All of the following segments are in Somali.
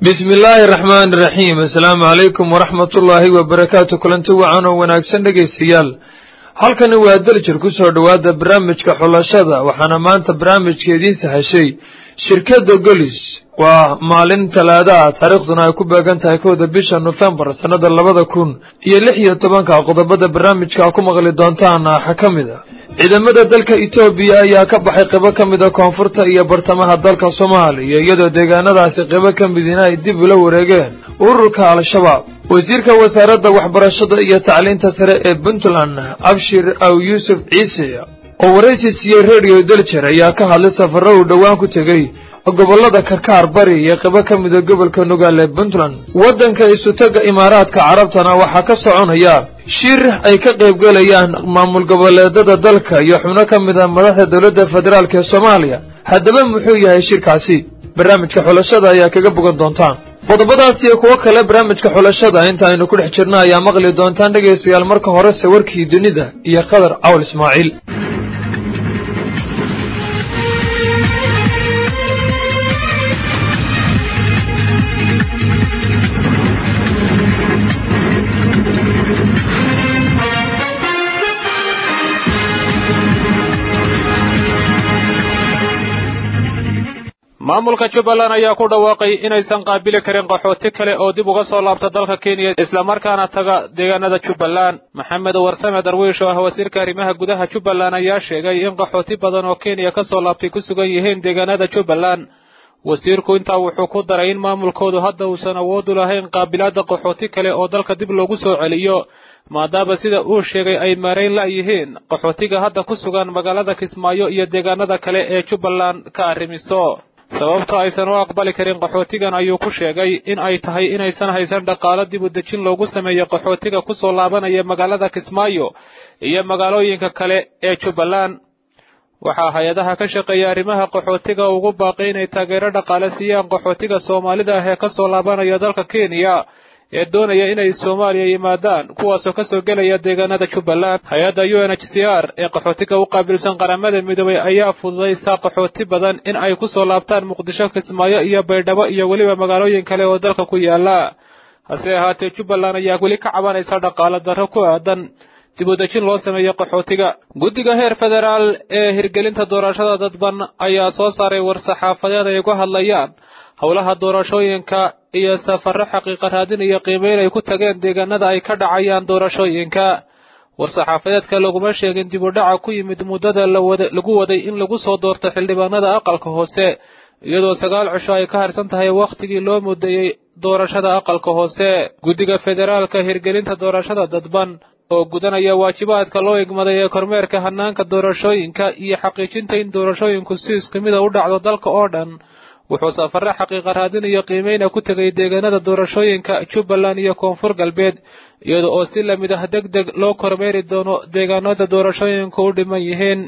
bismi illaahi raxmaani raxiim assalaamu calaykum waraxmatullaahi wabarakaatu kulanti wacan oo wanaagsan dhegaystayaal halkani waa daljir ku soo dhowaada barnaamijka xulashada waxaana maanta barnaamijka idiin sahashay shirkadda golis waa maalin talaada ah taariikhduna ay ku beegan tahay kowda bisha nofembar sannada labada kun iyo lix iyo tobanka qodobada barnaamijka ku maqli doontaan waxaa ka mid a ciidamada dalka etoobiya ayaa ka baxay qaybo ka mida koonfurta iyo bartamaha dalka soomaaliya iyadoo deegaanadaasi qaybo ka midina ay dib ula wareegeen ururka al-shabaab wasiirka wasaaradda waxbarashada iyo tacliinta sare ee puntland abshir aw yuusuf ciise oo waraysi siiyey rediyo deljer ayaa ka hadlay safarro uu dhowaan ku tegey gobollada karkaar bari iyo qaybo ka mida gobolka nugaal ee puntland waddanka isutaga imaaraadka carabtana waxaa ka soconaya shir ay ka qaybgelayaan maamul goboleedada dalka iyo xubno ka mid a madaxda dowladda federaalk ee soomaaliya haddaba muxuu yahay shirkaasi barnaamijka xulashada ayaa kaga bogan doontaan qodobadaas iyo kuwo kale barnaamijka xulashada inta aynu ku dhex jirno ayaa maqli doontaan dhegaystayaal marka horese warkii dunida iyo qadar cawl ismaaciil maamulka jubbaland ayaa ku dhawaaqay inaysan qaabili karin qaxooti kale oo dib uga soo laabta dalka kenya islamarkaana taga deegaanada jubbaland maxamed warsame darwiish oo ah wasiirka arrimaha gudaha jubbaland ayaa sheegay in qaxooti badan oo kenya ka soo laabtay ku sugan yihiin deegaanada jubbaland wasiirku intaa wuxuu ku daray in maamulkoodu hadda uusan awood u lahayn qaabilaadda qaxooti kale oo dalka dib loogu soo celiyo maadaama sida uu sheegay ay maarayn la'yihiin qaxootiga hadda ku sugan magaalada kismaayo iyo deegaanada kale ee jubbaland ka arrimiso sababta aysan u aqbali karin qaxootigan ayuu ku sheegay in ay tahay inaysan haysan dhaqaalo dib u dejin loogu sameeyo qaxootiga ku soo laabanaya magaalada kismaayo iyo magaalooyinka kale ee jubbaland waxaa hay-adaha ka shaqeeya arrimaha qaxootiga ugu baaqay inay taageero dhaqaale siiyaan qaxootiga soomaalida ah ee ka soo laabanaya dalka kenya ee doonaya inay soomaaliya yimaadaan kuwaasoo ka soo gelaya deegaanada jubbaland hay-adda u n h c r ee qaxootiga u qaabilsan qaramada midoobay ayaa fududaysa qaxooti badan in ay ku soo laabtaan muqdisho kismaayo iyo baydhabo iyo weliba magaalooyin kale oo dalka ku yaala hase ahaatee jubbaland ayaa weli ka cabanaysa dhaqaalo darro ku aadan dib u dejin loo sameeyo qaxootiga guddiga heer federaal ee hirgelinta doorashada dadban ayaa soo saaray war-saxaafadeed ay uga hadlayaan howlaha doorashooyinka iyo safarro xaqiiqa raadin iyo qiimeyn ay ku tageen deegaanada ay ka dhacayaan doorashooyinka war-saxaafadeedka laguma sheegin dib u dhaca ku yimid muddada lagu waday in lagu soo doorto xildhibaanada aqalka hoose iyadoo sagaal cisho ay ka harsan tahay wakhtigii loo mudeeyey doorashada aqalka hoose guddiga federaalka hirgelinta doorashada dadban oo gudanaya waajibaadka loo igmaday ee kormeerka hanaanka doorashooyinka iyo xaqiijinta in doorashooyinku si isku mida u dhacdo dalka oo dhan wuxuu safarre xaqiiqa raadin iyo qiimeyna ku tegay deegaanada doorashooyinka jubbaland iyo koonfur galbeed iyada oo si lamid ah deg deg loo kormeeri doono deegaanada doorashooyinku u dhiman yihiin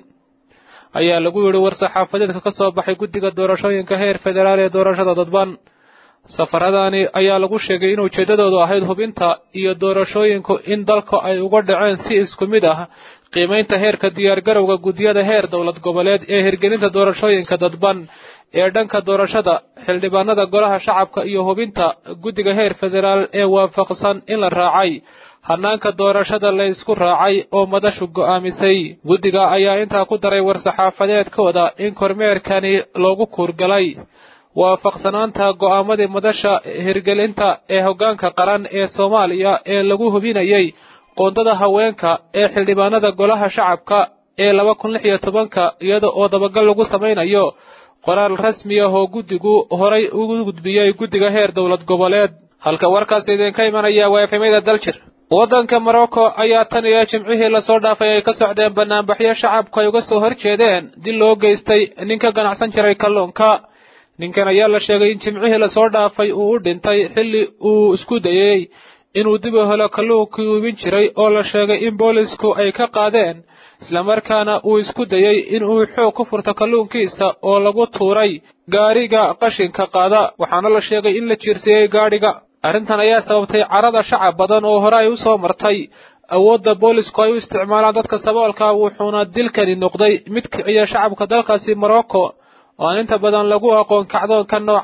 ayaa lagu yidhi war-saxaafadeedka ka soo baxay guddiga doorashooyinka heer federaal ee doorashada dadban safaradaani ayaa lagu sheegay in ujeeddadoodu ahayd hubinta iyo doorashooyinku in dalka ay uga dhaceen si isku mid ah qiimaynta heerka diyaargarowga guddiyada heer dowlad goboleed ee hirgelinta doorashooyinka dadban ee dhanka doorashada xildhibaanada golaha shacabka iyo hubinta guddiga heer federaal ee waafaqsan in la raacay hanaanka doorashada la ysku raacay oo madashu go'aamisay guddiga ayaa intaa ku daray war-saxaafadeedkooda in kormeerkani loogu kuurgalay waafaqsanaanta go'aamadii madasha hirgelinta ee hoggaanka qaran ee soomaaliya ee lagu hubinayay qoondada haweenka ee xildhibaanada golaha shacabka ee laba kun lix iyo tobanka iyada oo dabagal lagu samaynayo qoraal rasmi ah oo guddigu horay ugu gudbiyey guddiga heer dowlad goboleed halka warkaas idinka imanaya waa efemyada daljir waddanka morocco ayaa tan iyo jimcihii lasoo dhaafay ay ka socdeen banaanbaxyo shacabku ay uga soo horjeedeen dil loo geystay ninka ganacsan jiray kalluunka ninkan ayaa la sheegay in jimcihii lasoo dhaafay uu u dhintay xilli uu isku dayey inuu dib u helo kalluunkii uubin jiray oo la sheegay in boolisku ay ka qaadeen islamarkaana uu isku dayey in uu xoog ku furto kalluunkiisa oo lagu tuuray gaadhiga qashinka qaada waxaana la sheegay in la jiirsiiyey gaadhiga arrintan ayaa sababtay carada shacab badan oo hore ay u soo martay awoodda boolisku ay u isticmaalaan dadka saboolka wuxuuna dilkani noqday mid kiciya shacabka dalkaasi morocco oo aan inta badan lagu aqoon kacdoonka noocana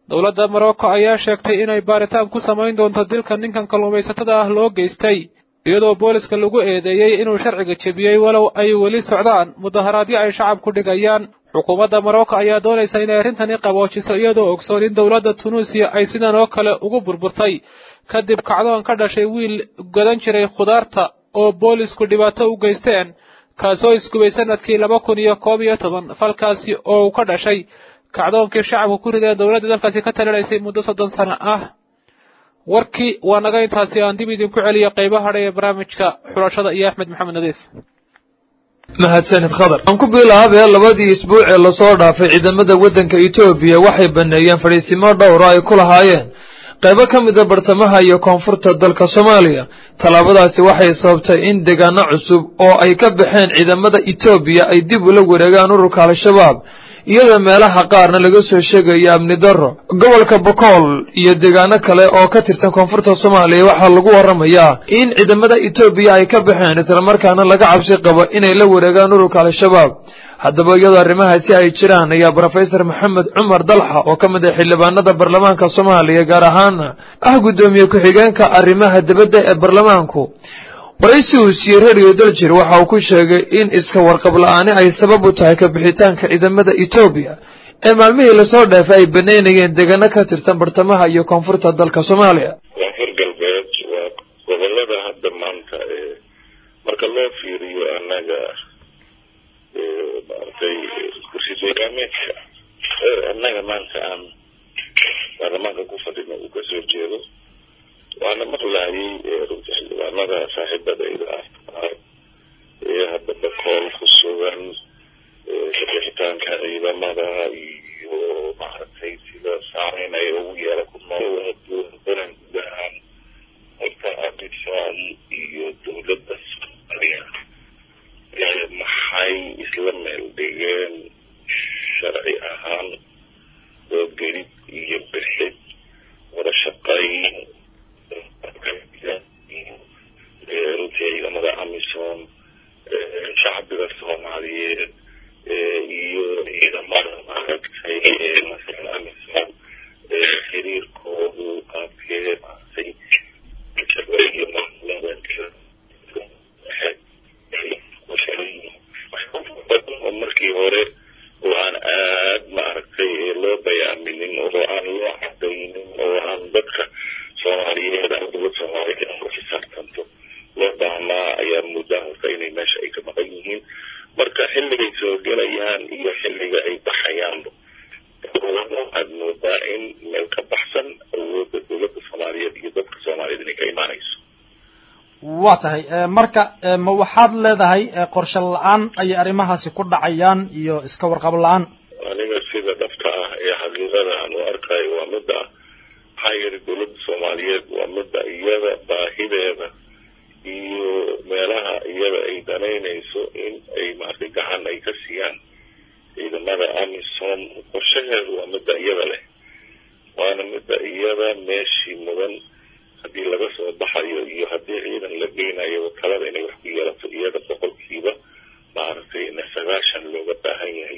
dowladda morocco ayaa sheegtay inay baaritaan ku samayn doonto dilka ninkan kalluumaysatada ah loo geystay iyadoo booliska lagu eedeeyey inuu sharciga jebiyey walow ay weli socdaan mudaharaadyo ay shacabku dhigayaan xukuumadda morocco ayaa doonaysa inay arrintani qaboojiso iyadoo ogsoon in dowladda tunuusiya ay sidan oo kale ugu burburtay kadib kacdoon ka dhashay wiil gadan jiray khudaarta oo boolisku dhibaato u geysteen kaasoo isgubay sanadkii laba kun iyo koob iyo toban falkaasi oo uu ka dhashay kacdoonkii shacabku ku rideen dowladda dalkaasi ka talinaysay muddo soddon sano ah warkii waa naga intaasi aan dib idinku celiyo qaybaha hadha ee barnaamijka xulashada iyo axmed maxamed nadiif mahadsanid khadar aan ku bilaabee labadii isbuuc ee lasoo dhaafay ciidamada waddanka etoobiya waxay baneeyeen fadhiisimo dhowra ay ku lahaayeen qaybo ka mida bartamaha iyo koonfurta dalka soomaaliya tallaabadaasi waxay sababtay in deegaano cusub oo ay ka baxeen ciidamada etoobiya ay dib ula wareegaan ururka al-shabaab iyadoo meelaha qaarna laga soo sheegayo amni darro gobolka bokool iyo deegaano kale oo ka tirsan koonfurta soomaaliya waxaa lagu waramayaa in ciidamada etoobiya ay ka baxeen islamarkaana laga cabsi qabo inay la wareegaan ururka al-shabaab haddaba iyadoo arrimahaasi ay jiraan ayaa brofesor maxamed cumar dalxa oo ka mid ah xildhibaanada baarlamaanka soomaaliya gaar ahaana ah guddoomiye ku-xigeenka arrimaha dibadda ee baarlamaanku waraysi uu siiyey radio daljir waxa uu ku sheegay in iska warqab la-aani ay sabab u tahay kabixitaanka ciidamada etoobiya ee maalmihii lasoo dheefay ay baneynayeen deegaano ka tirsan bartamaha iyo koonfurta dalka soomaaliya koonfur galbeed waa gobolada hadda maanta marka loo fiiriyo annaga maaragtay kursi deegaameedka annaga maanta aan baarlamaanka ku fadhino uu kasoo jeedo waana maqlaayay runta xildhibaanada saaxiibadayda ah ee hadda bakool ku sugan kabixitaanka ciidamada iyo maaragtay sida saameyn ay ugu yeela ku noolbanan guud ahaan horta abisal iyo dowladda soomaaliya maxay isla meel dhigeen sharci ahaan oo gelid iyo bixid wada shaqayn runtii ciidamada amisom shacbiga soomaaliyeed iyo ciidamada maaragtay masalan amisom xiriirkoodu qaabkee maaragtay iyo maamulada oo markii hore oo aan aad maaragtay loo bayaaminin oo aan loo cadaynin oo aan dadka soomaaliyeed ama dowlad soomaaliyeed aan ku xisaabtanto loo baahnaa ayaa muddaa horta inay meesha ay ka maqan yihiin marka xilligay soo gelayaan iyo xilliga ay baxayaanba waxaad moodaa in meel ka baxsan awoodda dowladda soomaaliyeed iyo dadka soomaaliyeed inay ka imaanayso waa tahay marka ma waxaad leedahay qorshe la-aan ayay arrimahaasi ku dhacayaan iyo iska warqab la-aan aniga sida dhabta ah ee xaqiiqada aan u arkayo waa midda ah maxaa yeelay dowladda soomaaliyeed waa midda iyada baahideeda iyo meelaha iyada ay danaynayso in ay maartay gacan ay ka siiyaan ciidamada amisom qorshaheedu waa midda iyada leh waana midda iyada meeshii mudan haddii laga soo baxayo iyo haddii ciidan la geynayo talada inay wax ku yeelato iyada boqolkiiba maaragtay ina sagaashan looga baahan yahay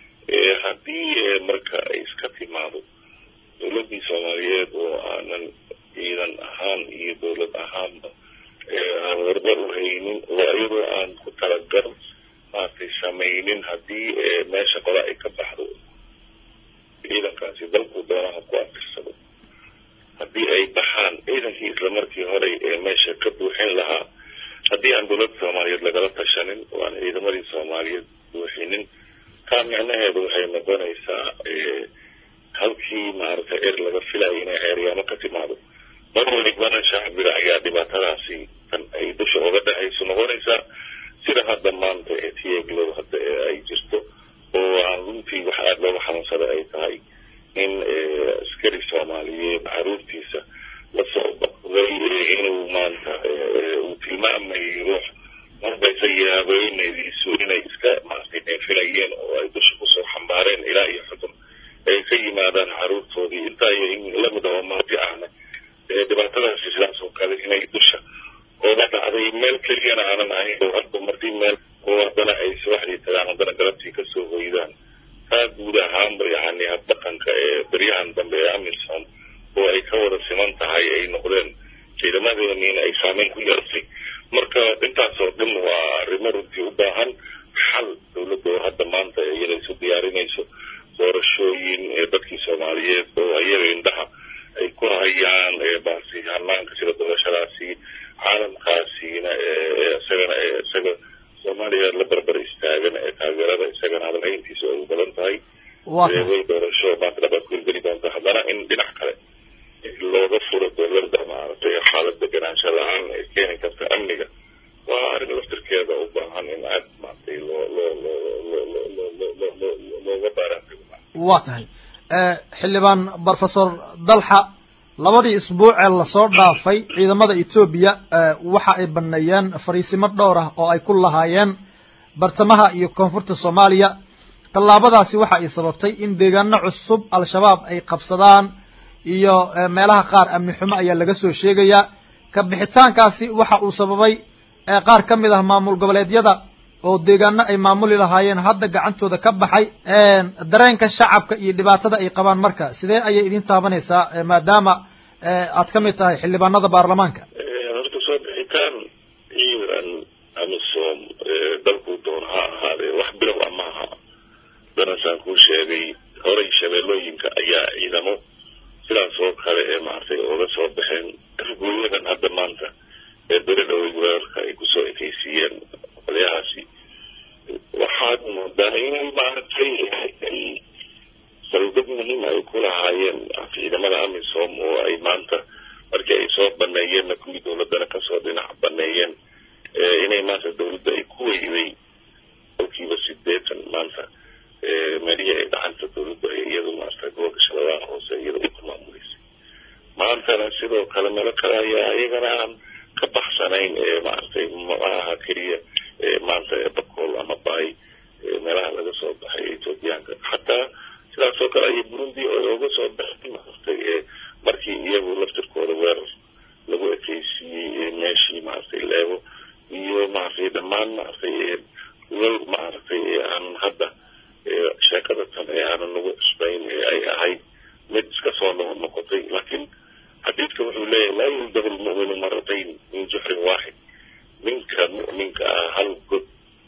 haddii marka ay iska timaado dowladdii soomaaliyeed oo aanan ciidan ahaan iyo dowlad ahaanba aan warba u haynin oo iyadoo aan ku talagal maaragtay samaynin haddii meesha qole ay ka baxdo ciidankaasi dalkuu doonaha ku afirsado haddii ay baxaan ciidankii isla markii horey ee meesha ka buuxin lahaa haddii aan dowladda soomaaliyeed lagala tashanin oo aan ciidamadii soomaaliyeed buuxinin taa micnaheedu waxay noqonaysaa halkii maaragtay er laga filayo inay ceeryaamo ka timaado mar walibana shacbiga ayaa dhibaatadaasi tan ay dusha oga dhexayso noqonaysaa sida hadda maanta ee tiyeglow hadda ee ay jirto oo aan runtii wax aada looga xanuunsada ay tahay in askari soomaaliyeed caruurtiisa lasoo baqday inuu maanta uu tilmaamayay ruux marbaysa yaabeynadiisu inay iska maaragtay dheefilayeen oo ay dusha kusoo xambaareen ilaa iyo xudun ay ka yimaadaan caruurtoodii intaa iyo in lamid ah oo maadi ahna dhibaatadaasi sidaas oo kale inay dusha ooga dhacday meel keliyana aanan ahayn oo hadba markii meel oo haddana ay subaxdii tagaan haddana galabtii kasoo hoydaan taa guud ahaanba yani habdhaqanka ee beryahan dambe ee amisom oo ay ka wada siman tahay ay noqdeen ciidamadeeniina ay saameyn ku yeelatay marka intaasoo dhan waa arrimo runtii u baahan xal dowladda oo hadda maanta iyada isu diyaarinayso doorashooyin ee dadkii soomaaliyeed oo ayaga indhaha ay ku hayaan baasi hanaanka sida doorashadaasi caalamkaasiina isagana isaga soomaaliya la barbar istaagan ee taageerada isagana hadalhayntiisa ay u badan tahay way doorasho maanta dhabaad ku hirgeli doonta haddana in dhinac kale looga furo dowladda maaragtay xaalad deganaansho la-aan ay keeni karta amniga waa arrin laftirkeeda u baahan in aad maaragtay loo loo loo loo loo looga baaraantago waa tahay xildhibaan brofesor dalxa labadii isbuuc ee lasoo dhaafay ciidamada etoobiya waxa ay baneeyeen fariisimo dhowr ah oo ay ku lahaayeen bartamaha iyo koonfurta soomaaliya tallaabadaasi waxa ay sababtay in deegaano cusub al-shabaab ay qabsadaan iyo meelaha qaar amni xumo ayaa laga soo sheegayaa ka bixitaankaasi waxa uu sababay qaar ka mid ah maamul goboleedyada oo deegaano ay maamuli lahaayeen hadda gacantooda ka baxay dareenka shacabka iyo dhibaatada ay qabaan marka sidee ayay idin taabanaysaa maadaama aad ka mid tahay xildhibaanada baarlamaanka horta soo bixitaan ciidan amisom dalkuu doon ha ahaadee wax bilow a maaha danasaan kuu sheegay horay shabeellooyinka ayaa ciidamo sidaas oo kale ee maaragtay ooga soo baxeen rugooyadan hadda maanta ee beri dhowey weerarka ay kusoo ekaysiiyeen qolyahaasi waxaad moodaa inay maaragtay saldhig muhiim ay ku lahaayeen ciidamada amisom oo ay maanta markii ay soo baneeyeenna kuwii dowladdana kasoo dhinac baneeyeen inay maanta dowladda ay ku weyday kolkiiba sideetan maanta meelihii ay gacanta dowladda iyadu maarata gobolka shabeellaha hoose iyada ay ku maamuleysay maantana sidoo kale meelo kale ayaa iyagana aan ka baxsanayn maaragtay maaha keliya maanta bakool ama baay meelaha laga soo baxay etoobiyaanka xataa sidaas oo kale ayay burundi oga soo baxay maaragtay markii iyagu laftirkooda weerar lagu ekeysiiyey meeshii maaragtay leego iyo maaragtay dhammaan maaragtay wal maaragtay aanan hadda sheekada tan ee aanan nagu cusbayn ee ay ahayd mid iska soo noqotay laakiin xadiidka wuxuu leeyahay laa yuldabu lmu'minu maratayn min juxrin waaxid ninka mu'minka ah hal god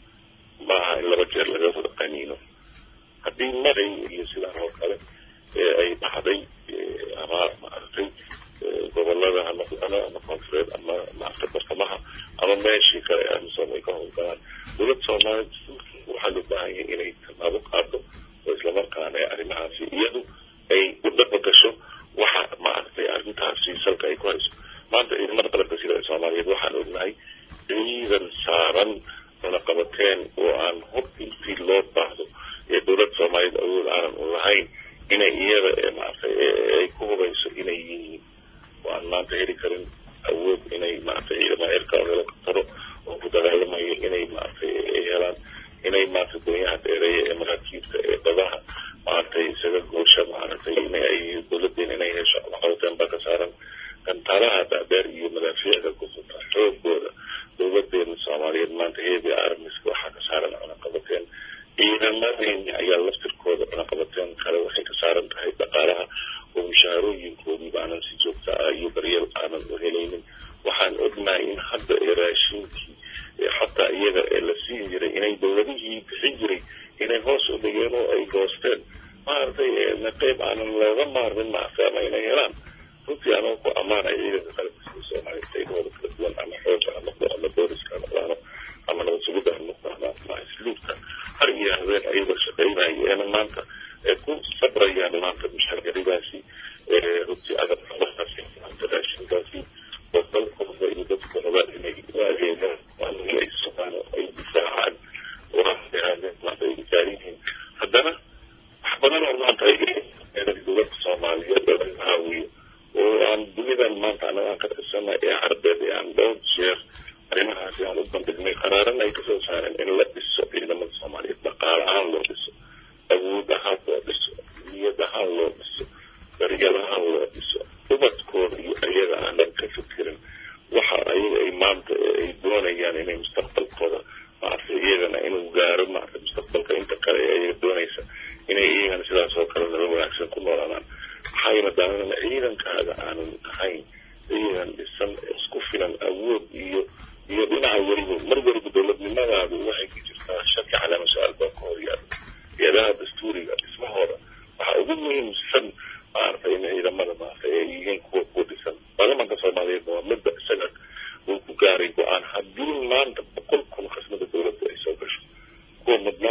maaha in laba jeer laga wada qaniino haddii maray iyo sidaan oo kale ay dhacday ama maaragtay gobolada ha noqdano ama koonfureed ama maaragtay bartamaha ama meeshii kale amisom ay ka howlgalaan dowladda soomaaliya waxaa loo baahan yahay inay tallaabo qaado oo islamarkaana arrimahaasi iyadu ay u dhaba gasho waxa maaragtay arrintaasi salka ay ku hayso maanta ciidamada qalabka sida ee soomaaliyeed waxaan ognahay ciidan saaran cunaqabateen oo aan hor intii loo baahdo ee dowladda soomaaliyeed awood aanan u lahayn inay iyada maaragtay ay ku hubayso inay yihiin oo aan maanta heli karin awood inay maaragtay ciidamada cirka helikobtaro oo ku dagaalamayo inay maaragtay ay helaan inay maaragtay doonyaha dheereeya ee maraakiibta ee badaha maaragtay isaga goosha maaragtay in ay dowladdeena inay hesho cunaqabateen baa ka saaran gantaalaha dhaadheer iyo madaafiicda ku futa xoogooda dowladeena soomaaliyeed maanta heebi armiska waxaa ka saaran cunaqabateen ciidamadeeni ayaa laftirkooda cunaqabateen kale waxay ka saaran tahay dhaqaalaha oo mushaharooyinkoodiiba aanan si joogta ah iyo daryeel aanan u helaynin waxaan ognahay in hadda ee raashinkii xataa iyaga ee la siin jiray inay dowladihii bixin jiray inay hoos u dhigeen oo ay goosteen maaragtay qeyb aanan looga maarmin maaragtay ama inay helaan runtii anoo ku ammaanay ciidanka qalabka sida soomaaliya qaybahooda kala duwan ama xooga ha noqdo ama booliska ha noqdaano ama nabad sugidda ha noqdaano ama isluubka har iyo habeen ayagoo shaqaynayeena maanta ku sabrayaan maanta mushaargaridaasi runtii agab xubadaasi maanta raashinkaasi oo dalkooda iyo dadkooda inay u adeegaan maalinii ay sugaan oo ay difaacaan oo ahaadeen maanta ay difaariyihiin haddana wax badan oo maanta ay dowladda soomaaliyeed oo laga caawiyo oo aan dunidan maanta anaga aan ka tirsanay ee carbeed ee aan dhowr jeer arrimahaasi aan u bandhignay qaraaran ay kasoo saareen in la dhiso ciidamada soomaaliyeed dhaqaale ahaan loo dhiso awood ahaan loo dhiso niyad ahaan loo dhiso daryeel ahaan loo dhiso ubadkooda iyo ayaga aanan ka fikirin waxa ayaga ay maanta ay doonayaan inay mustaqbalkooda maaragtay iyagana inuu gaaro maaragtay mustaqbalka inta kale ee ayaga doonaysa inay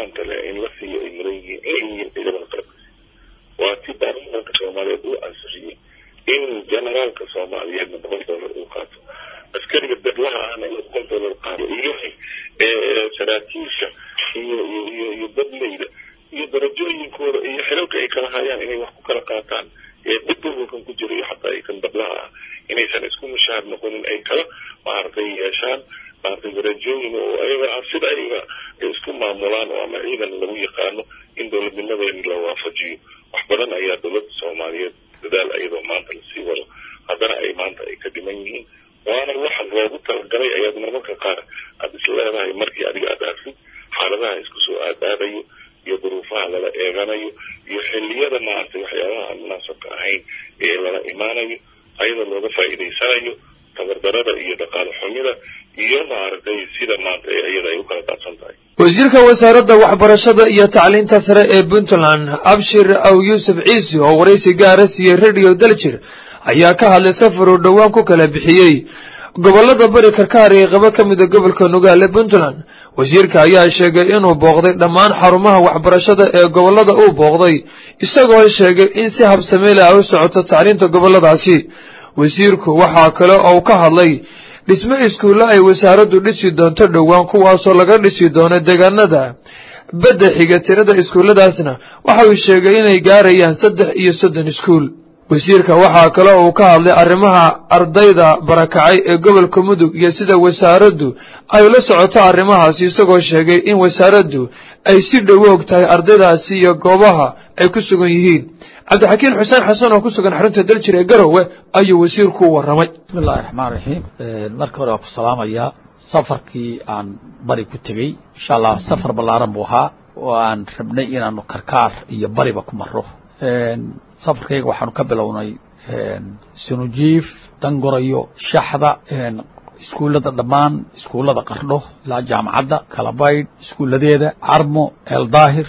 mudnaanta leh in la siiyo ay mudan yihiin inay yihiin ciidamada qalabka waa ti baarlamaanka soomaaliyeed uu ansixiyey in generaalka soomaaliyeedna boqol dollar uu qaato askariga bedlaha ahna in boqol dollar qaato iyo saraakiisha iyo iyo iyo dadleyda iyo darajooyinkooda iyo xilalka ay kala hayaan inay wax ku kala qaataan ee dadgobolkan ku jira iyo xataa ay kan badlaha ah inaysan isku mushaar noqonin ay kala maaragtay yeeshaan maaragtay darajooyin oo ayaga ah sida ayaga ay isku maamulaan oo ama ciidan lagu yaqaano in dowladnimadeeni la waafajiyo wax badan ayaa dowladda soomaaliyeed dadaal ayadoo maanta lasii wado haddana ay maanta ay ka dhiman yihiin waana waxa loogu talagalay ayaad marmarka qaar aada is leedahay markii adiga aad arsid xaaladaha isku soo aadaadayo iyo duruufaha lala eeganayo iyo xilliyada maaragtay waxyaabaha aan munaasabka ahayn ee lala imaanayo ayadoo looga faa'iidaysanayo tabardarada iyo dhaqaale xumida iyo maaragtay sida maanta ee iyada ay u kala daadsan tahay wasiirka wasaaradda waxbarashada iyo tacliinta sare ee puntland abshir aw yuusuf ciisi oo waraysi gaara siiyey radio daljir ayaa ka hadlay safar uu dhowaan ku kala bixiyey gobollada bari karkaar ee qaba ka mida gobolka nugaale puntland wasiirka ayaa sheegay inuu booqday dhammaan xarumaha waxbarashada ee gobollada uu booqday isagoo sheegay in si habsameele ah u socoto tacliinta gobolladaasi wasiirku waxaa kale oo ka hadlay dhismo iskuulle ay wasaaraddu dhisi doonto dhowaan kuwaasoo laga dhisi doono deegaanada badda xiga tirada iskuulladaasna waxa uu sheegay inay gaarayaan saddex iyo soddon iskuul wasiirka waxaa kale uu ka hadlay arrimaha ardayda barakacay ee gobolka mudug iyo sida wasaaraddu ay la socoto arrimahaasi isagoo sheegay in wasaaraddu ay si dhowo og tahay ardaydaasi iyo goobaha ay ku sugan yihiin cabdixakiin xuseen xasan oo ku sugan xarunta daljir ee garowe ayuu wasiirku u warramay bismillahi raxmaan raxiim marka hore waa ku salaamayaa safarkii aan bari ku tegey insha allah safar ballaaran buu ahaa oo aan rabnay inaanu karkaar iyo bariba ku maro safarkayga waxaanu ka bilownay sunujiif dangorayo shaxda iskuullada dhammaan iskuullada qardho ilaa jaamacadda kalabaydh iskuulladeeda carmo eeldaahir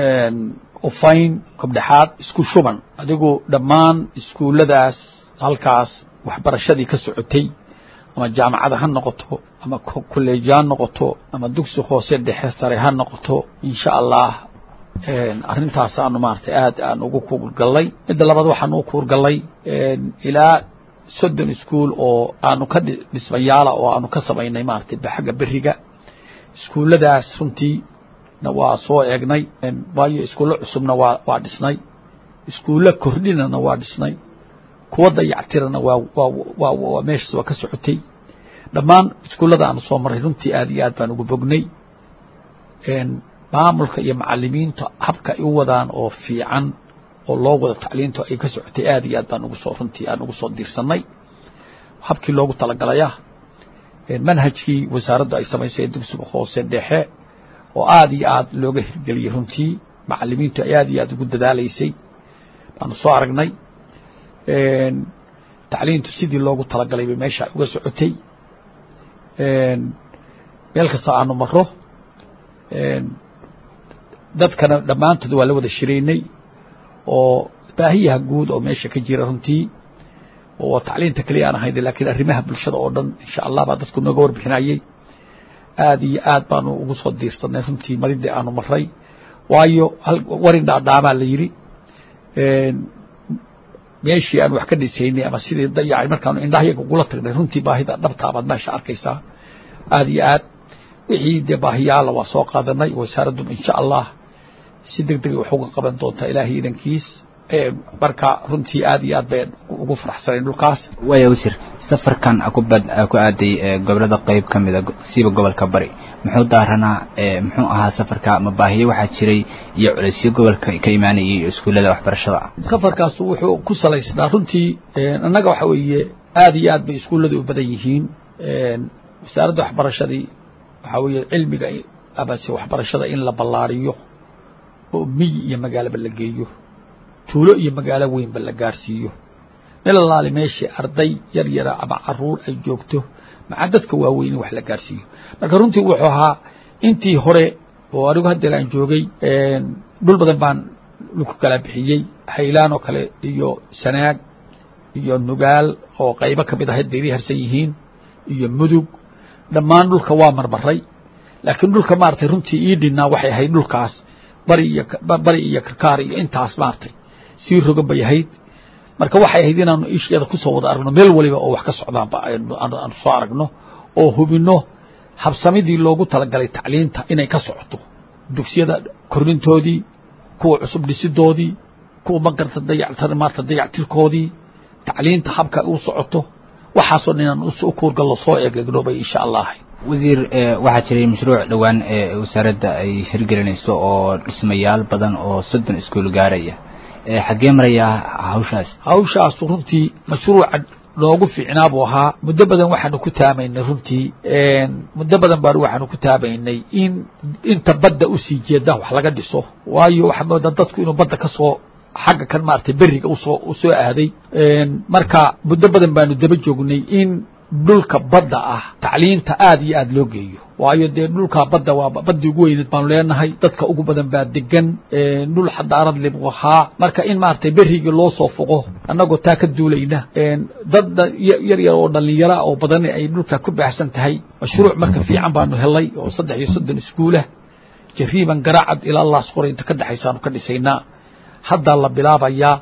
ufayn kobdhexaad isku shuban adigu dhammaan iskuulladaas halkaas waxbarashadii ka socotay ama jaamacada ha noqoto ama kolleeji ha noqoto ama dugsi hoose dhexe sare ha noqoto insha allah arrintaas aanu maaragtay aad aan ugu kuurgallay midda labaad waxaanu u kuurgallay ilaa soddon iskuol oo aanu ka dhismayaala oo aanu ka samaynay maaragtay xagga beriga iskuulladaas runtii na waa soo eegnay waayo iskuullo cusubna waa waa dhisnay iskuullo kordhinana waa dhisnay kuwa dayactirana waa waa waa meeshaas waa ka socotay dhammaan iskuullada aanu soo marray runtii aad iyo aad baan ugu bognay maamulka iyo macalimiinta habka ay u wadaan oo fiican oo loo wado tacliintu ay ka socotay aad iyo aad baan ugu soo runtii aan ugu soo diirsanay habkii loogu talagalaya manhajkii wasaaraddu ay samaysay dugsiga hoose dhexe oo aad iyo aad looga hirgeliyey runtii macalimiintu ay aad iyo aad ugu dadaalaysay baanu soo aragnay tacliintu sidii loogu talagalay bay meesha uga socotay meel kasta aanu maro dadkana dhammaantood waa la wada shiraynay oo baahiyaha guud oo meesha ka jira runtii oo tacliinta keliya aan ahayd laakiin arrimaha bulshada oo dhan insha allah baa dadku nooga warbixinayey aad iyo aad baanu ugu soo diirsanay runtii maridii aanu maray waayo warin dhaadhaamaa la yidhi meeshii aan wax ka dhisaynay ama sidii dayacay markaanu indhahayaga ugula tagnay runtii baahida dhabtaabaad meesha arkaysaa aad iyo aad wixii dee baahiyaala waa soo qaadanay wasaaraddu insha allah si deg degay wax uga qaban doontaa ilaahay idankiis marka runtii aad iyo aad bay ugu faraxsanayn dhulkaas waaya wasiir safarkan akubad ku aaday gobolada qeyb ka mida siiba gobolka bari muxuu daaranaa muxuu ahaa safarka ma baahiyo waxaa jiray iyo culeysyo gobolka ka imaanayay iskuullada waxbarashada safarkaas wuxuu ku salaysnaa runtii annaga waxa weeye aad iyo aad bay iskuulladu u badan yihiin wasaaradda waxbarashadii waxaa weeye cilmiga amase waxbarashada in la ballaariyo oo miyi iyo magaalaba la geeyo tuulo iyo magaalo weynba la gaarsiiyo meel alaali meeshii arday yar yara ama caruur ay joogto maca dadka waaweyn in wax la gaarsiiyo marka runtii wuxuu ahaa intii hore oo anigu haddeer aan joogay dhul badan baan laku kala bixiyey haylaan oo kale iyo sanaag iyo nugaal oo qaybo ka mid ah haddeeri harsan yihiin iyo mudug dhammaan dhulka waa marmaray laakiin dhulka maaragtay runtii ii dhinnaa waxay ahayd dhulkaas bari iyo bari iyo karkaar iyo intaas maaragtay sii rogan bay ahayd marka waxay ahayd inaanu isheeda kusoo wada aragno meel waliba oo wax ka socdaanba aanu soo aragno oo hubinno habsamidii loogu talagalay tacliinta inay ka socoto dugsiyada kornintoodii kuwa cusub dhisidoodii kuwa magarta dayactar maarta dayactirkoodii tacliinta habka u socoto waxaasoo dhan inaan u kuurgallo soo eegegno bay insha allah ahayd wasiir waxaa jiray mashruuc dhowaan ee wasaaradda ay hirgelinayso oo dhismayaal badan oo soddon iskuul gaaraya xaggee marayaa hawshaas hawshaasu runtii mashruuca noogu fiicnaa buu ahaa muddo badan waxaanu ku taamaynay runtii muddo badan baan waxaanu ku taamaynay in inta badda usii jeeda wax laga dhiso waayo waxaa moodaa dadku inuu badda ka soo xagga kan maaragtay beriga usoo u soo aaday marka muddo badan baanu daba joognay in dhulka badda ah tacliinta aad iyo aad loo geeyo waayo dee dhulkaa badda waa baddii ugu weyneed baanu leenahay dadka ugu badan baa degan dhul xadaarad leh buu ahaa marka in maaragtay berigii loo soo foqo annagoo taa ka duulayna dad yar yar oo dhallinyara oo badan ay dhulkaa ku baahsan tahay mashruuc marka fiican baanu helay oo saddex iyo soddon iskuulah jariiban garaacad ilaa laas qora inta ka dhexaysaanu ka dhisaynaa haddaa la bilaabayaa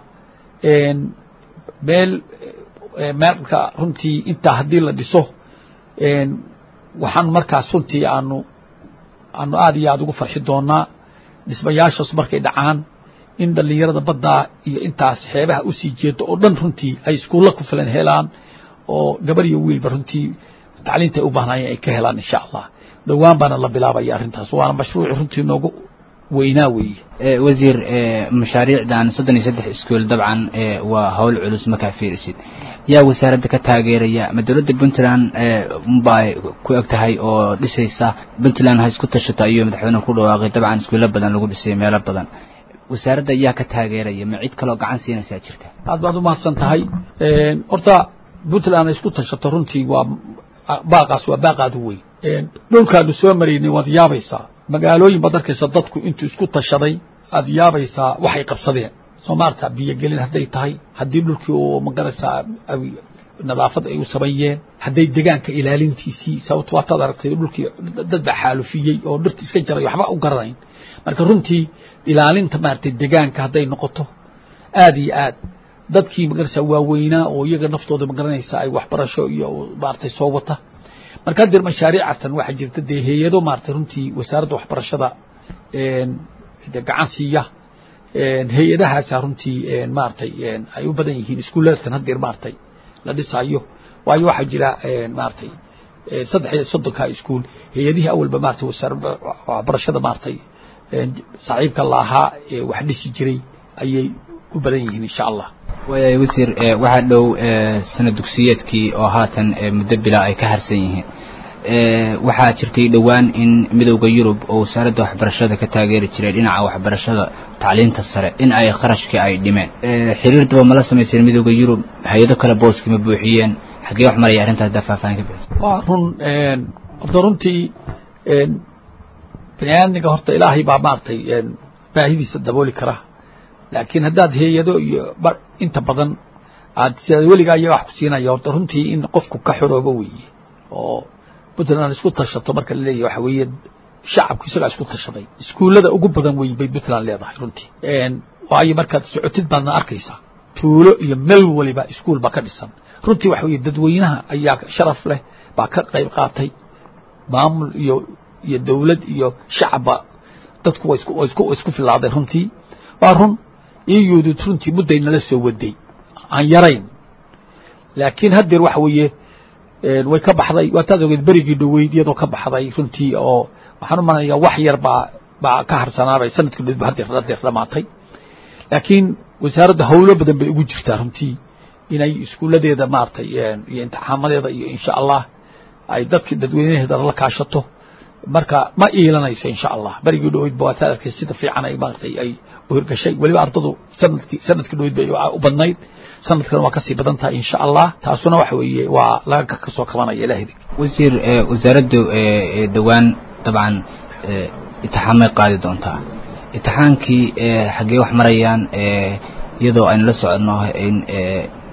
meel marka runtii intaa haddii la dhiso waxaan markaas runtii aanu aanu aad iyo aad ugu farxi doonaa dhismayaashaas markay dhacaan in dhallinyarada baddaa iyo intaas xeebaha usii jeedo oo dhan runtii ay iskuulla ku filan helaan oo gabar iyo wiilba runtii tacliinta ay u baahnaayeen ay ka helaan insha allah dhowaan baana la bilaabaya arrintaas waana mashruuc runtii noogu weynaa weeye wasiir mashaariicdan soddon iyo saddex iskuol dabcan waa hawl culus markaa fiirisid yaa wasaaradda ka taageeraya ma dowladda puntland baa ku eg tahay oo dhisaysa puntland ha isku tashato ayuu madaxweynuhu ku dhawaaqay dabcan iskuulo badan lagu dhisay meelo badan wasaaradda yaa ka taageeraya ma cid kaloo gacan siinaysaa jirta aad baad u mahadsan tahay horta puntland ha isku tashato runtii waa baaqaas waa baaqaad u weyn dhulkaanu soo maraynay waad yaabaysaa magaalooyin baad arkaysa dadku intuu isku tashaday aad yaabaysaa waxay qabsadeen soo maarta biyogelin hadday tahay haddii dhulkii uu magaraysaa nadaafad ay u sameeyeen hadday degaanka ilaalintiisii sababto waataad aragtay dhulkii dad baa xaalufiyey oo dhirti iska jaray waxba u garanayn marka runtii ilaalinta maaragtay degaanka hadday noqoto aad iyo aad dadkii magaraysaa waaweynaa oo iyaga naftooda magaranaysa ay waxbarasho iyo maaragtay soo wata marka hadeer mashaariicatan waxaa jirta dee hay-ado maaragtay runtii wasaaradda waxbarashada de gacan siiya hay-adahaasa runtii maaragtay ay u badan yihiin iskuuladatan hadeer maaragtay la dhisaayo waayo waxaa jira maaragtay saddex iyo soddonka iskuul hay-adihii awalba maratay wasaaradda waxbarashada maaragtay saaxiibka la ahaa ee wax dhisi jiray ayay u badan yihiin insha allah waaya wasiir waxaa dhow sana dugsiyeedkii oo haatan muddo bilaa ay ka harsan yihiin waxaa jirtay dhowaan in midowda yurub oo wasaaradda waxbarashada ka taageeri jiray dhinaca waxbarashada tacliinta sare in ay qarashkii ay dhimeen xiriir daba mala samayseen midowda yurub hay-ado kale booskii ma buuxiyeen xaggee wax maraya arrintaas haddaa faahfaahin ka bixisa waa run horta runtii bani aadmiga horta ilaahay baa maaragtay baahidiisa dabooli kara laakiin haddaad hay-ado iyo inta badan aad sidaad weligaa iyaga wax ku siinaya horta runtii in qofku ka xoroobo weeye oo puntland isku tashato marka la leeyahy waxa weeye shacabku isagaa isku tashaday iskuullada ugu badan weyn bay puntland leedahay runtii waayo markaad socotid baadna arkaysaa tuulo iyo meel waliba iskuul baa ka dhisan runtii waxa weeye dadweynaha ayaa sharaf leh baa ka qayb qaatay maamul iyo iyo dowlad iyo shacabba dadku wa isku wa isku isku filaaday runtii waa run iyuudud runtii mudday nala soo waday aan yarayn laakiin haddeer waxa weeye way ka baxday waataad ogeed berigii dhoweyd iyadoo ka baxday runtii oo waxaan u malanayaa wax yar baa baa ka harsanaabay sanadkii dhoweyd ba haddeer haddeer dhamaatay laakiin wasaaradda howlo badan bay ugu jirtaa runtii inay iskuulladeeda maaragtay iyo imtixaamadeeda iyo insha allah ay dadki dadweynaheeda la kaashato marka ma iilanayso insha allah berigii dhoweyd ba waataad arkay sida fiican ay maaragtay ay u hirgashay weliba ardadu sanadkii sanadkii dhoweyd bay u badnayd sanadkan waa kasii badan tahay insha allah taasuna waxa weeye waa laga kasoo kabanaya ilaahdi wasiir wasaaraddu dhowaan dabcan itixaamay qaadi doontaa itixaankii xaggee wax marayaan iyadoo aynu la soconno in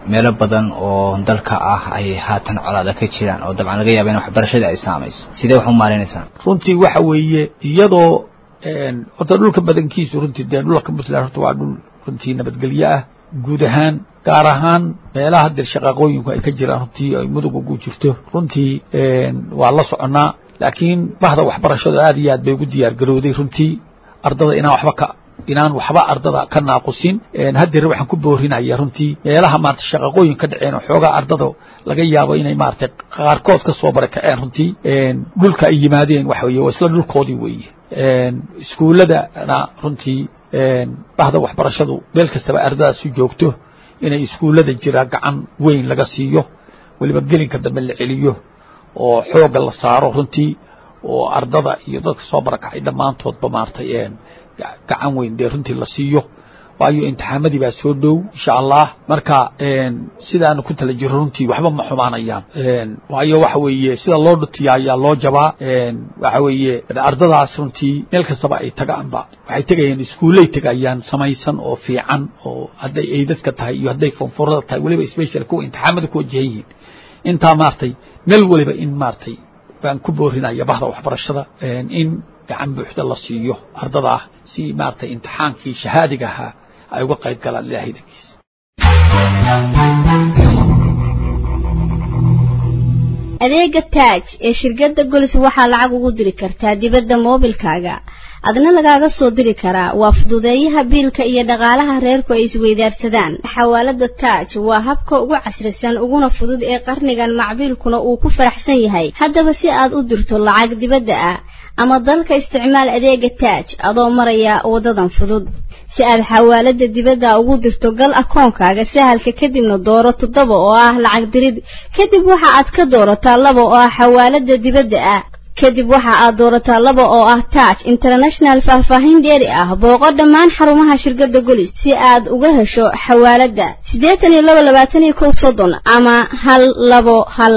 meelo badan oo dalka ah ay haatan colaada ka jiraan oo dabcan laga yaaba in waxbarashadii ay saamayso sidee wax u maaraynaysaa runtii waxa weeye iyadoo horta dhulka badankiisu runtii dee dhulka puntland horta waa dhul runtii nabadgelyo ah guud ahaan gaar ahaan meelaha dir shaqaaqooyinku ay ka jiraan runtii ay mudug ugu jirto runtii waa la soconnaa laakiin bahda waxbarashadu aad iyo aad bay ugu diyaar garowday runtii ardada inaan waxba ka inaan waxba ardada ka naaqusin haddeer waxaan ku boorinaya runtii meelaha maarata shaqaqooyin ka dhaceen oo xoogaa ardada laga yaabo inay maaragtay qaarkood ka soo barakaceen runtii dhulka ay yimaadeen waxa weye waa isla dhulkoodii weeye iskuulladana runtii bahda waxbarashadu meel kastaba ardadaas u joogto inay iskuullada jira gacan weyn laga siiyo weliba gelinka dambe la celiyo oo xoogga la saaro runtii oo ardada iyo dadka soo barakacay dhammaantoodba maaragtay gacan weyn dee runtii la siiyo waayo imtixaamadii baa soo dhow insha allah marka sidaanu ku tala jiro runtii waxba ma xumaanayaan waayo waxa weeye sida loo dhutiya ayaa loo jabaa waxa weeye ardadaas runtii meel kastaba ay tagaanba waxay tegayaan iskuullay tegayaan samaysan oo fiican oo hadday eydadka tahay iyo hadday fonfurada tahay weliba special kuwa imtixaamada ku wajahan yihiin intaa maaragtay meel weliba in maaragtay baan ku boorinaya bahda waxbarashada in gacan buuxda la siiyo ardada ah si maaragtay imtixaankii shahaadiga ahaa ay uga qayb galaan ilaahay dankiisa adeega taaj ee shirkadda golis waxaa lacag ugu diri kartaa dibadda moobilkaaga adna lagaaga soo diri karaa waa fududeeyaha biilka iyo dhaqaalaha reerku ay isweydaarsadaan xawaalada taaj waa habka ugu casrisan uguna fudud ee qarnigan macbiilkuna uu ku faraxsan yahay haddaba si aad u dirto lacag dibadda ah ama dalka isticmaal adeega taaj adoo maraya wadadan fudud si aad xawaalada dibadda ugu dirto gal akoonkaaga sahalka kadibna dooro toddoba oo ah lacag dirid kadib waxa aad ka doorataa laba oo ah xawaalada dibadda ah kadib waxa aad doorataa laba oo ah taaj international faahfaahin dheeri ah booqo dhammaan xarumaha shirkadda golis si aad uga hesho xawaaladda siddeetan iyo laba labaatan iyo kow soddon ama hal labo hal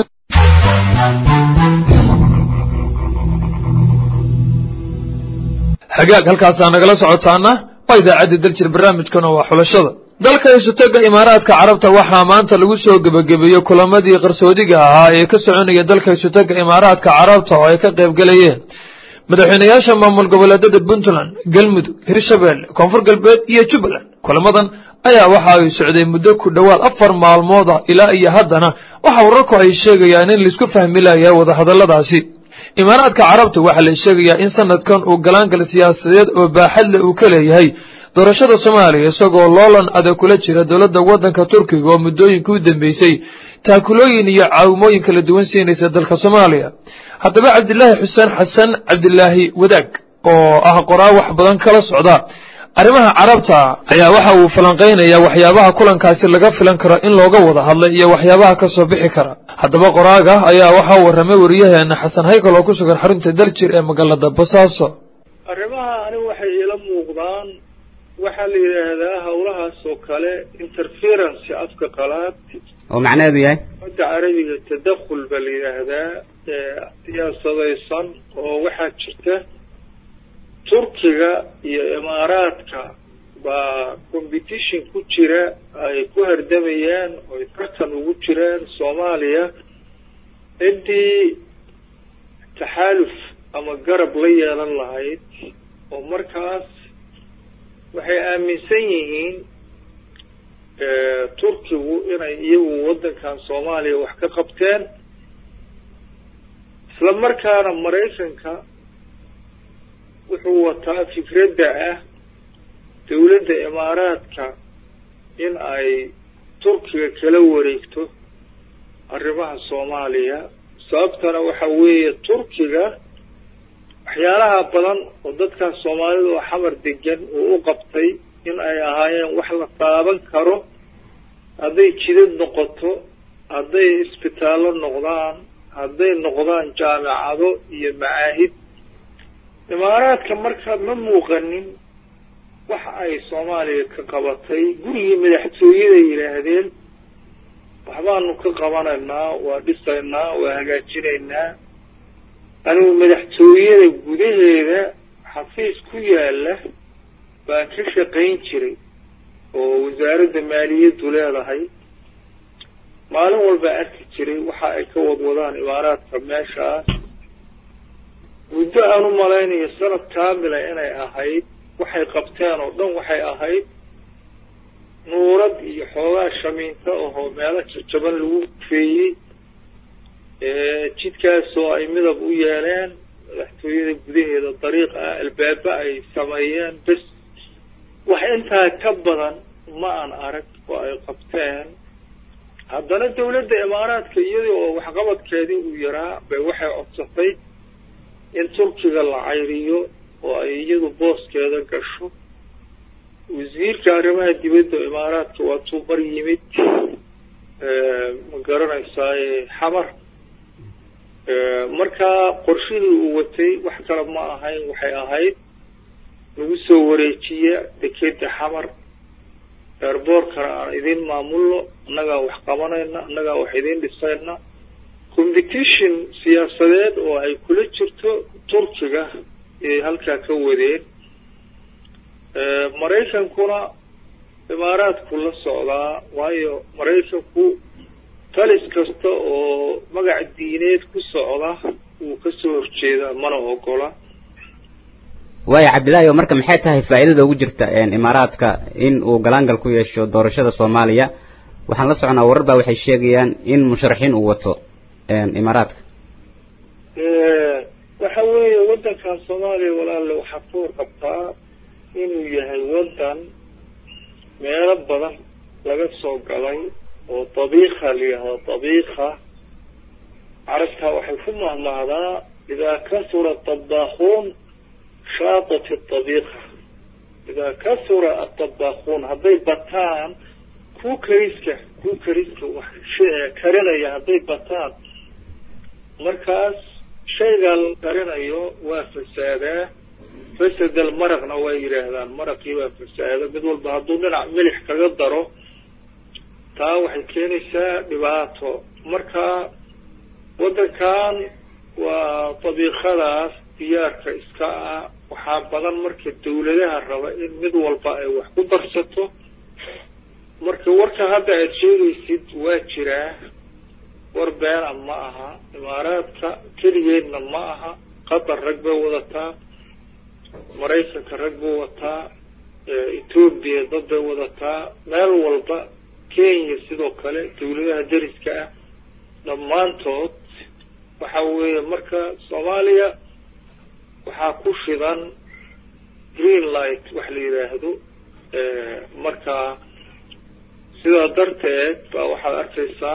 xagaag halkaasaa nagala socotaana waa idaacadda daljir barnaamijkana waa xulashada dalka isutaga imaaraadka carabta waxaa maanta lagu soo gebagabeeyey kulamadii qarsoodiga ahaa ee ka soconaya dalka isutaga imaaraadka carabta oo ay ka qaybgalayeen madaxweynayaasha maamul goboleedada puntland galmudug hirshabelle koonfur galbeed iyo jubbaland kulamadan ayaa waxa ay socday muddo ku dhowaad afar maalmood ah ilaa iyo haddana waxa wararku ay sheegayaan in laisku fahmi layahay wadahadalladaasi imaaraadka carabta waxaa la sheegayaa in sanadkan uu galaangal siyaasadeed oo baaxadle uu ka leeyahay doorashada soomaaliya isagoo loolan adag kula jira dowladda waddanka turkiga oo muddooyinkii u dambeysay taakulooyin iyo caawimooyin kala duwan siinaysa dalka soomaaliya haddaba cabdilaahi xuseen xasan cabdilaahi wadaag oo ah qoraa wax badan kala socda arrimaha carabta ayaa waxa uu falanqaynayaa waxyaabaha kulankaasi laga filan karo in looga wada hadlay iyo waxyaabaha ka soo bixi kara haddaba qoraaga ayaa waxaa warramay wariyaheena xasan haykal oo ku sugan xarunta daljir ee magaalada basaaso arrimaha anigu waxay iila muuqdaan waxaa la yidhaahdaa howlahaas oo kale interference afka qalaad oo macnaheedu yahay hadda carabiga tadakhul baa la yidhaahdaa siyaasadaysan oo waxaa jirta turkiga iyo imaaraadka baa competition ku jira ay ku hardamayaan oo ay tartan ugu jiraan soomaaliya ciddii taxaaluf ama garab la yeelan lahayd oo markaas waxay aaminsan yihiin turkigu inay iyagu waddankan soomaaliya wax ka qabteen isla markaana maraykanka wuxuu wataa fikradda ah dowladda imaaraadka in ay turkiga kala wareegto arrimaha soomaaliya sababtana waxa weeye turkiga waxyaalaha badan oo dadkan soomaalida oo xamar degan uu u qabtay in ay ahaayeen wax la taaban karo hadday jidad noqoto hadday isbitaallo noqdaan hadday noqdaan jaamacado iyo macaahid imaaraadka marka ma muuqanin waxa ay soomaaliya ka qabatay gurigii madaxtooyada yidhaahdeen waxbaanu ka qabanaynaa waa dhisaynaa waa hagaajinaynaa anigu madaxtooyada gudaheeda xafiis ku yaala baan ka shaqayn jiray oo wasaaradda maaliyaddu leedahay maalin walba arki jiray waxa ay ka wadwadaan imaaraadka meeshaas muddo aan u malaynayo sanad kaamila inay ahayd waxay qabteen oo dhan waxay ahayd nuurad iyo xoogaa shamiinta ahoo meelo jajaban lagu feeyey jidkaasoo ay midab u yeeleen madaxtooyada gudaheeda dariiq ah albaaba ay sameeyeen bes wax intaa ka badan ma aan arag oo ay qabteen haddana dawladda imaaraadka iyadii oo waxqabadkeedii uu yaraa bay waxay codsatay in turkiga la cayriyo oo ay iyadu booskeeda gasho wasiirka arrimaha dibadda imaaraadka waa tuubar yimid ma garanaysaay xamar markaa qorshihii uu watay wax kale ma ahayn waxay ahayd lagu soo wareejiya dekeda xamar eerboorkana aan idin maamulno annagaa wax qabanayna annagaa wax idin dhisayna competition siyaasadeed oo ay kula jirto turkiga ayay halkaa ka wadeen maraykankuna imaaraadku la socdaa waayo maraykanku talis kasta oo magac diineed ku socda wuu ka soo horjeedaa mana ogola waayo cabdillaahi oo marka maxay tahay faa'iidada ugu jirta imaaraadka in uu galaangal ku yeesho doorashada soomaaliya waxaan la soconaa warar baa waxay sheegayaan in musharaxiin uu wato imaaraadka waxa weeye waddankan soomaaliya walaalle waxaad ka warqabtaa inuu yahay waddan meelo badan laga soo galay oo dabiikha la yidhahdo dabiikha carabtaa waxay ku mahmahdaa idaa kasura dabaakuun shaatat dabiikha idaa kasura adabaakuun hadday bataan ku kariska ku kariska wax karinaya hadday bataan markaas shaygaa la karinayo waa fasaadaa fasadal maraqna waa yidhaahdaan maraqii waa fasaada mid walba hadduu dhinac milix kaga daro taa waxay keenaysaa dhibaato marka waddankan waa dabiiqadaas diyaarka iska ah waxaa badan marka dawladaha raba in mid walba ay wax ku darsato marka warka hadda aada sheegaysid waa jiraa war beena ma aha imaaraadka keligeedna ma aha qatar rag bay wadataa maraykanka rag buu wataa etoobiya dad bay wadataa meel walba kenya sidoo kale dawladaha dariska ah dhammaantood waxa weeye marka soomaaliya waxaa ku shidan green light wax la yidhaahdo marka sidaa darteed baa waxaad arkaysaa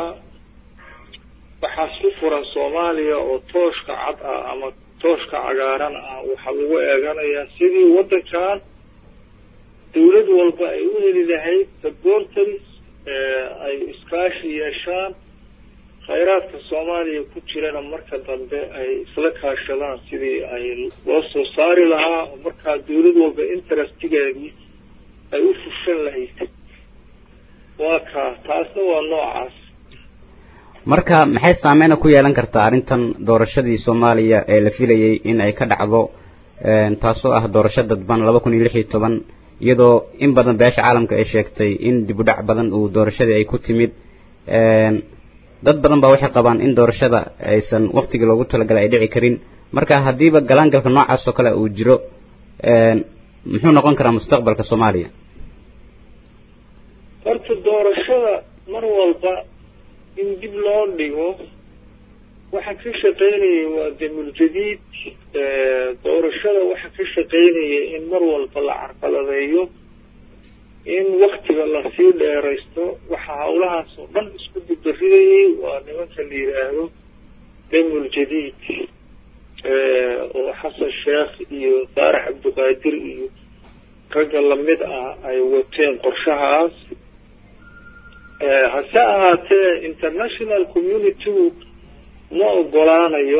waxaas ku furan soomaaliya oo tooshka cad ah ama tooshka cagaaran ah waxaa lagu eeganayaa sidii waddankan dawlad walba ay u heli lahayd supporters ay iskaashi yeeshaan khayraadka soomaaliya ku jirana marka dambe ay isla kaashadaan sidii ay loo soo saari lahaa oo markaa dawlad walba interestigeedii ay u fushan lahayd waa kaa taasna waa noocaas marka maxay saameyna ku yeelan kartaa arrintan doorashadii soomaaliya ee la filayey in ay ka dhacdo taasoo ah doorasho dadban laba kun iyo lix iyo toban iyadoo in badan beesha caalamka ay sheegtay in dib u dhac badan uu doorashadii ay ku timid dad badan baa waxay qabaan in doorashada aysan waktigii loogu talagalay ay dhici karin marka haddiiba galaangalka noocaas oo kale uu jiro muxuu noqon karaa mustaqbalka soomaaliya horta doorashada mar walba in dib loo dhigo waxa ka shaqaynayay waa damuljadiid doorashada waxa ka shaqaynaya in mar walba la carqaladeeyo in waktiga lasii dheeraysto waxa hawlahaas oo dhan isku dibbaridayay waa nimanka la yidhaahdo damuljadiid oo xasan sheekh iyo saarax cabdiqaadir iyo ragga lamid ah ay wateen qorshahaas hase ahaatee international communitygu ma ogolaanayo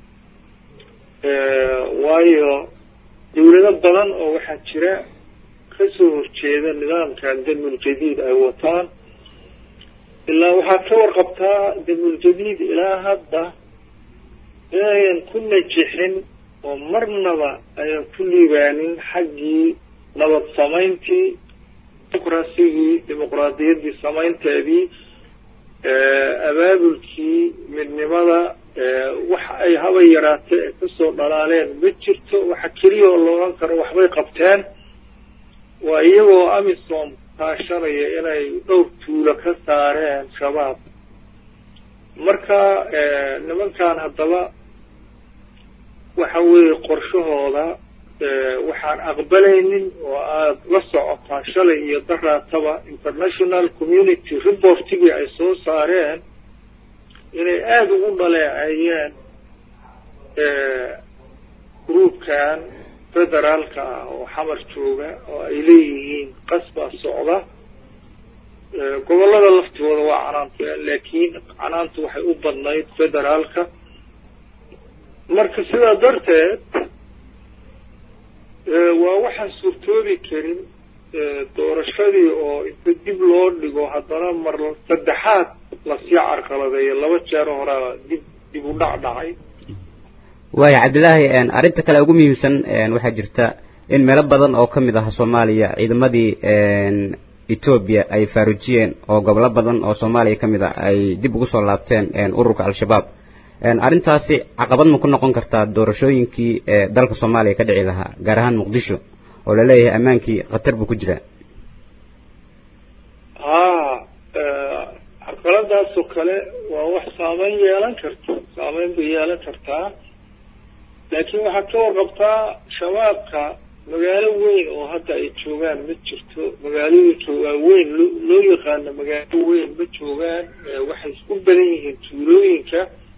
waayo dawlado badan oo waxaa jira kasoo horjeeda nidaamkan damuljadiid ay wataan ilaa waxaad ka warqabtaa damuljadiid ilaa hadda inayan ku najixin oo marnaba ayan ku liibaanin xaggii nabad samayntii dimuqrasigii dimuqraadiyaddii samaynteedii abaabulkii midnimada wax ay haba yaraatee ee kasoo dhalaaleen ma jirto waxa keliya oo loogan karo waxbay qabteen waa iyagoo amisom kaashanaya inay dhowr tuulo ka saareen shabaab marka nimankan haddaba waxa weeye qorshahooda waxaan aqbalaynin oo aada la socotaa shalay iyo daraataba international community reportigii ay soo saareen inay aada ugu dhaleeceeyeen gruubkan federaalka ah oo xamar jooga oo ay leeyihiin qasbaa socda gobollada laftooda waa canaanteen laakiin canaantu waxay u badnayd federaalka marka sidaa darteed waa waxaan suurtoobi karin doorashadii oo inta dib loo dhigo haddana mar saddexaad lasii carqaladeeyo laba jeer horaa dib dib u dhac dhacay waaya cabdilaahi arrinta kale ugu muhiimsan waxaa jirta in meelo badan oo ka mid ah soomaaliya ciidamadii etoobiya ay faarujiyeen oo gobollo badan oo soomaaliya ka mid ah ay dib ugu soo laabteen ururka al-shabaab arrintaasi caqabad ma ku noqon kartaa doorashooyinkii dalka soomaaliya ka dhici lahaa gaar ahaan muqdisho oo laleeyahay ammaankii khatar buu ku jiraa haa carqaladaasoo kale waa wax saameyn yeelan karta saameyn bay yeelan kartaa laakiin waxaad ka warqabtaa shabaabka magaalo weyn oo hadda ay joogaan ma jirto magaalooyinka waaweyn loo loo yaqaano magaalo weyn ma joogaan waxay isku badan yihiin tuulooyinka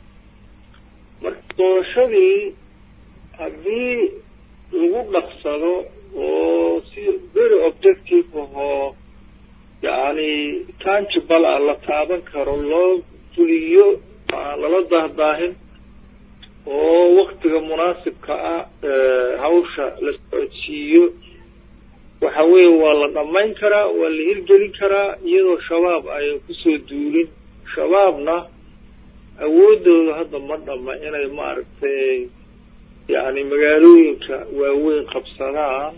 marka doorashadii haddii lagu dhaqsado oo si very objective ahoo yacni tangible ah la taaban karo loo fuliyo aan lala dahdaahin oo waktiga munaasibka ah hawsha la socodsiiyo waxa weeye waa la dhammayn karaa waa la hirgelin karaa iyadoo shabaab ayan kusoo duulin shabaabna awooddooda hadda ma dhama inay maaragtay yacni magaalooyinka waaweyn qabsadaan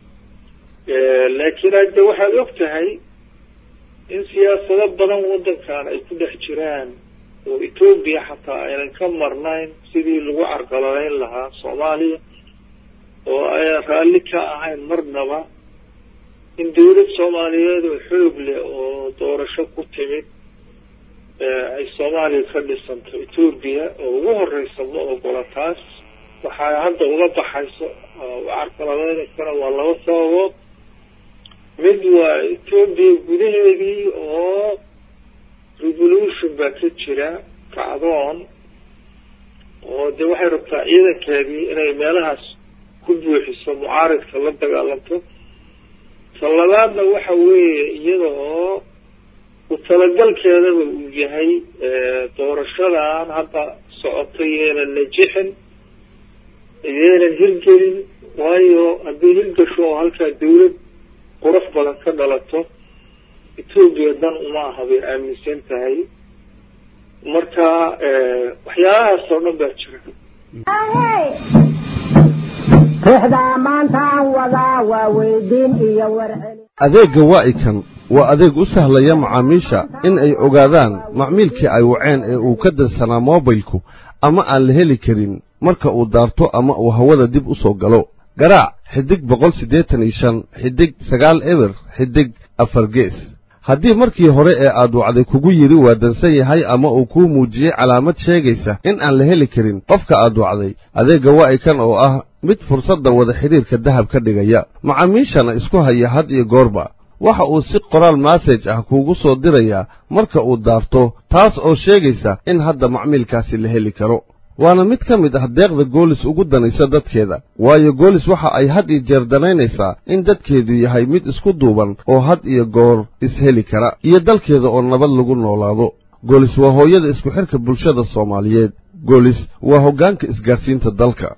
laakiin hadde waxaad og tahay in siyaasado badan waddankan ay ku dhex jiraan oo etoobiya xataa aynan ka marnayn sidii lagu carqaladayn lahaa soomaaliya oo aynan raalli ka ahayn marnaba in dawlad soomaaliyeed oo xoog leh oo doorasho ku timid ay soomaaliya ka dhisanto etoobiya oo ugu horeysa ma ogola taas waxaa hadda uga baxayso carqaladeynaysana waa laba sababood mid waa etoobiya gudaheedii oo revolution baa ka jira kacdoon oo dee waxay rabtaa ciidankeedii inay meelahaas ku buuxiso mucaaridka la dagaalanto ta labaadna waxa weeye iyada oo ku talagalkeedaba uu yahay doorashadan hadda socotay yeenan najixin yeenan hirgelin waayo haddii hirgasho oo halkaa dawlad qurux badan ka dhalato etoobiya dan uma aha bay aaminsan tahay marka waxyaalahaas oo dhan baa jira adeegga waa'ikan waa adeeg u sahlaya macaamiisha in ay ogaadaan macmiilkii ay waceen ee uu ka dansanaa moobilku ama aan la heli karin marka uu daarto ama uu hawada dib u soo galo garaac xidig boqol siddeetan iyo shan xidig sagaal eber xidig afar gees haddii markii hore ee aad wacday kugu yidhi waa dansan yahay ama uu kuu muujiyey calaamad sheegaysa in aan la heli karin qofka aad wacday adeegga waa'ikan oo ah mid fursadda wada xidhiirka dahab ka dhigaya macaamiishana isku haya had iyo goorba waxa uu si qoraal massaj ah kuugu soo dirayaa marka uu daarto taas oo sheegaysa in hadda macmiilkaasi la heli karo waana mid ka mid ah deeqda goolis ugu danaysa dadkeeda waayo goolis waxa ay had iyo jeer danaynaysaa in dadkeedu yahay mid isku duuban oo had iyo goor isheli kara iyo dalkeeda oo nabad lagu noolaado goolis waa hooyada isku xidhka bulshada soomaaliyeed goolis waa hoggaanka isgaadhsiinta dalka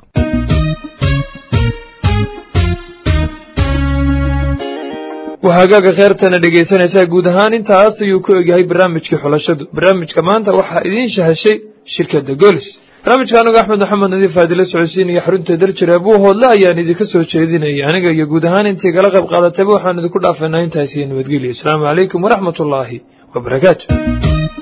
waxaagaaga kheyrtana dhegaysanaysaa guud ahaan intaas ayuu ku egyahay barnaamijkii xulashadu barnaamijka maanta waxaa idiin shahashay shirkadda golis barnaamijka anigu axmed maxamed nadiif aadila socodsiinaya xarunta daljira abuu hoodle ayaan idinka soo jeedinayay aniga iyo guud ahaan intii gala qayb qaadatayba waxaan idinku dhaafaynaa intaas iyo nabadgelyo asalaamu calaykum waraxmat ullaahi wabarakaatu